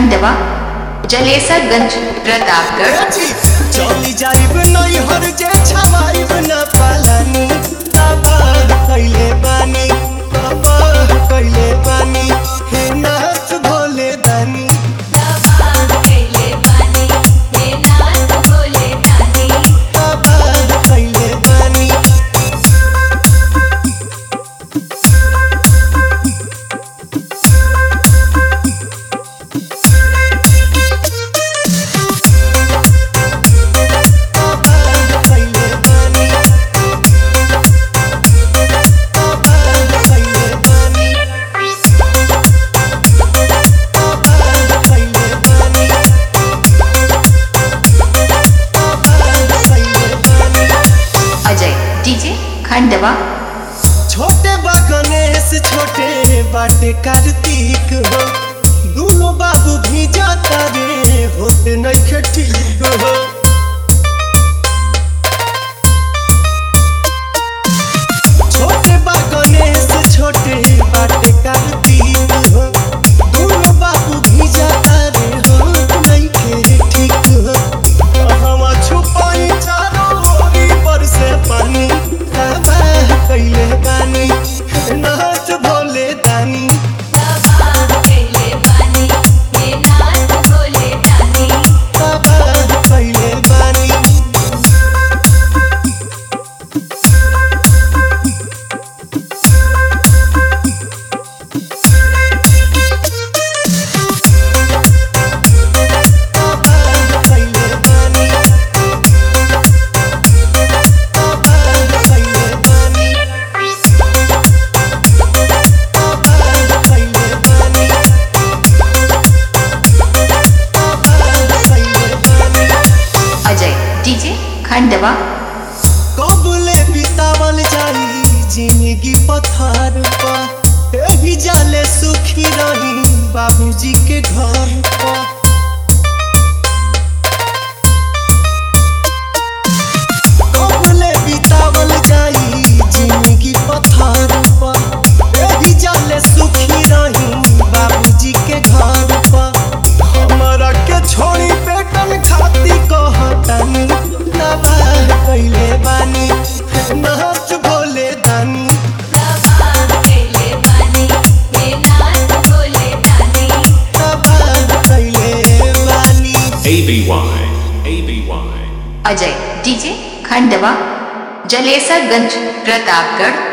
खंडवा जलेसरगंज प्रतापगढ़ चली जाइब नहीं हर जे छवाइब न पालानी बाबा कैले बानी बाबा कैले बानी हे नाथ भोले दानी बाबा कैले बानी बाबा कैले बानी बाबा कैले बानी बाबा कैले बानी बाबा कैले बानी अजय डीजे खंडवा छोटे बा गणेश छोटे बाटे कार्तिक हो दोनों बाबू भी जाता रे होत नहीं ठीक हो छोटे बा गणेश छोटे बाटे कार्तिक हो दोनों बाबू भी जाता रे होत नहीं ठीक हो कहवा छुपाई चारों ओरी पर से पानी बाबा कैले बानी नाच भोले दानी बाबा कैले बानी बाबा कैले बानी बाबा कैले बानी बाबा कैले बानी बाबा कैले बानी अजय डीजे खंडवा कबले बितावल जाई जिंदगी पथार पर एही जाले सुखी रही बाबूजी के घर पर कबले बितावल जाई जिंदगी पथार पर एही जाले सुखी रही बाबूजी के घर पर हमरा के छोड़ी बेटन खाती कहतानी बाबा कैले बानी नाच भोले दानी बाबा कैले बानी ABY, ABY. Ajay DJ Khandwa Jalesarganj Pratapgarh